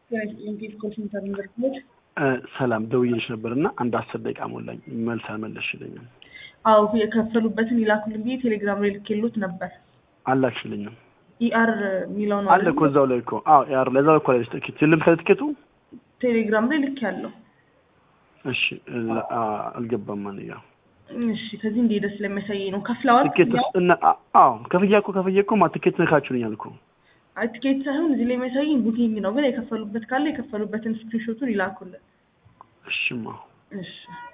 የኢንጌጅ ኮል ሴንተር ዩኒቨርሲቲዎች ሰላም ደውዬልሽ ነበር እና አንድ አስር ደቂቃ ሞላኝ። መልስ አልመለስሽልኝም። አዎ የከፈሉበትን ይላኩልን ብዬ ቴሌግራም ላይ ልኬሎት ነበር። አላክሽልኝም። ኢአር የሚለው ነው አለ እኮ እዛው ላይ እኮ አዎ፣ ያር ለዛ እኮ ላይ ትኬት ልምሰል ትኬቱ ቴሌግራም ላይ ልክ ያለው እሺ፣ ላ- አ- አልገባም ማን ያ እሺ ከዚህ እንደሄደ ስለሚያሳየኝ ነው። ከፍለዋል። ትኬት እና አዎ፣ ከፍያ እኮ ከፍያ እኮ ማ ትኬት ነካችሁልኛል እኮ አይ ትኬት ሳይሆን እዚህ ላይ የሚያሳየኝ ቡኪንግ ነው። ግን የከፈሉበት ካለ የከፈሉበትን ስክሪንሾቱን ይላኩልን። እሺማ እሺ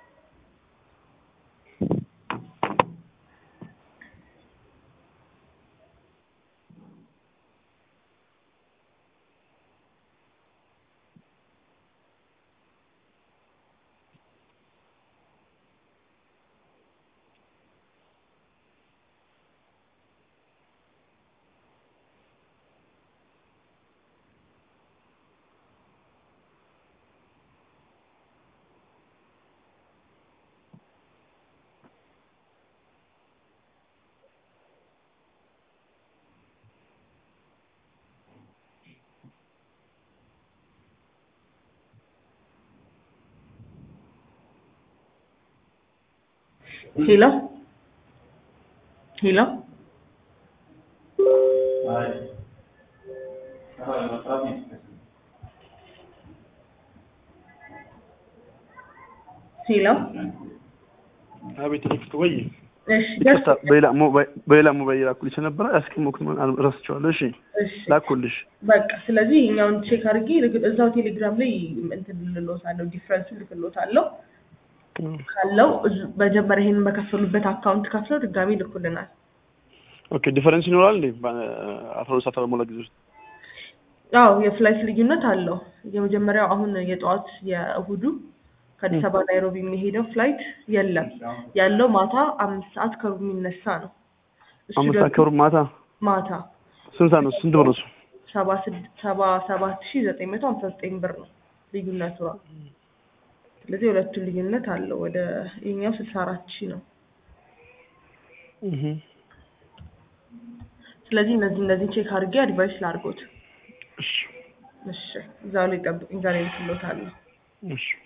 ሄሎ ሄሎ ሄሎ አቤት ቴክስት ወይ እሺ ይቅርታ፣ በሌላ ሞባይል በሌላ ሞባይል ላኩልሽ ነበረ ያስቀመጥኩት ረስቼዋለሁ። እሺ እሺ ላኩልሽ። በቃ ስለዚህ እኛውን ቼክ አድርጌ ልክ- እዛው ቴሌግራም ላይ እንትን ልሎታለሁ ዲፍረንሱ ልክሎታለሁ ካለው እዙ- መጀመሪያ ይሄንን በከፈሉበት አካውንት ከፍለው ድጋሚ ልኩልናል። ኦኬ ዲፈረንስ ይኖራል እንዴ? አስራ ሁለት ሰዓት ባልሞላ ጊዜ ውስጥ አዎ የፍላይት ልዩነት አለው። የመጀመሪያው አሁን የጠዋት የእሁዱ ከአዲስ አበባ ናይሮቢ የሚሄደው ፍላይት የለም ያለው ማታ አምስት ሰዓት ከሩብ የሚነሳ ነው። እሱ አምስት ደግሞ አካባቢ ማታ ማታ ስንት ሰዓት ነው? ስንት ብር ነው እሱ? ሰባ ስድ- ሰባ ሰባት ሺ ዘጠኝ መቶ ሀምሳ ዘጠኝ ብር ነው ልዩነቱ። ስለዚህ ሁለቱን ልዩነት አለው። ወደ የኛው ስልሳ አራት ሺ ነው። እህ ስለዚህ እነዚህ እነዚህ ቼክ አድርጌ አድቫይስ ላድርጎት። እሺ እሺ እዛው ላይ ጠብቁኝ፣ ዛሬ ልክሎታለሁ። እሺ